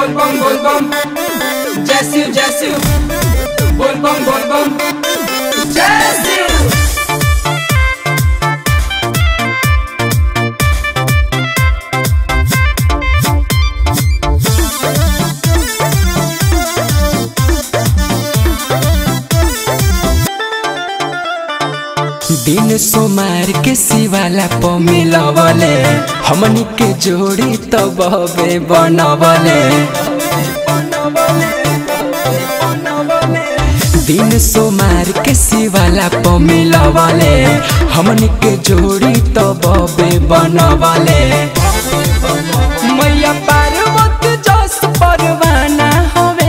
बोल बम बोल बम जय शिव जय शिव बोल बम बोल बम जय शिव दिन सोमार के शिवाला प मिलवले हमनी के जोड़ी तो बहबे बनवले दिन सोमार के शिवाला प मिलवले हमनी के जोड़ी तो बहबे बनवले मैया पार्वती जस परवाना हवे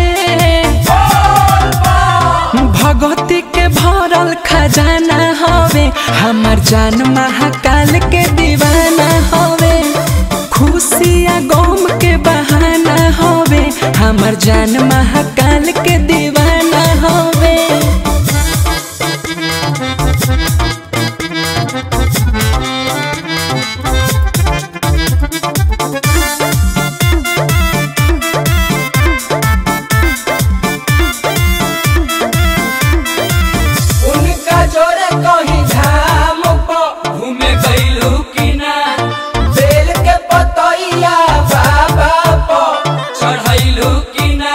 भगवती के भरल खजाना हवे हमार जान महाकाल के दीवाना हवे खुशिया गम के बहाना हवे हमार जान महाकाल के दीवाना हवे उनका जोरे कहीं धाम प घूमे गईलू की ना बेल के पतैया बाबा प चढ़ैलू की ना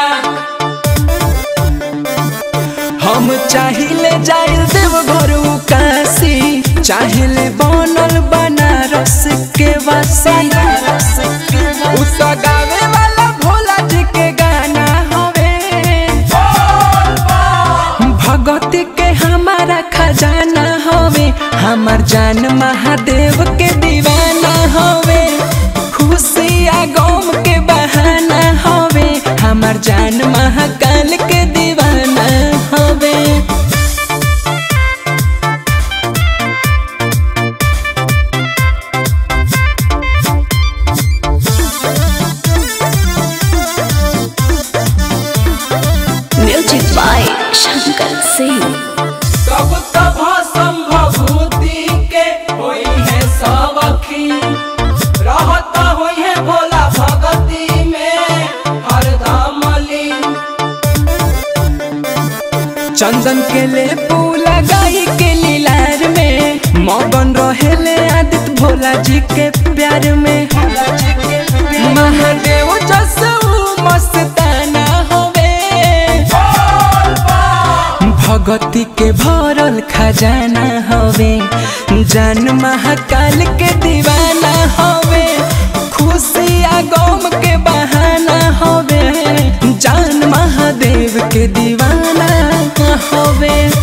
हम चाहिले जाइल देव घर काशी चाहिले बनल बनारस के वासी उ त गावे वाला भोला जी के गाना हवे भगवती के हमारा खजाना हवे हमार जान महादेव के दीवाना हवे खुशिया गम के बहाना हवे हमार जान महाकाल के दीवाना हवे Music by Shankar Singh. सब तब संभभूति के होई है सबखी रहत होई है भोला भगती में हरदम लीन चंदन के ले पूला गाई के लीलार में मगन रहेले आदित भोला जी के प्यार में महादेव जसू मस्ताना होवे भगती के भरल खजाना हवे जान महाकाल के दीवाना हवे खुशिया गम के बहाना हवे जान महादेव के दीवाना हवे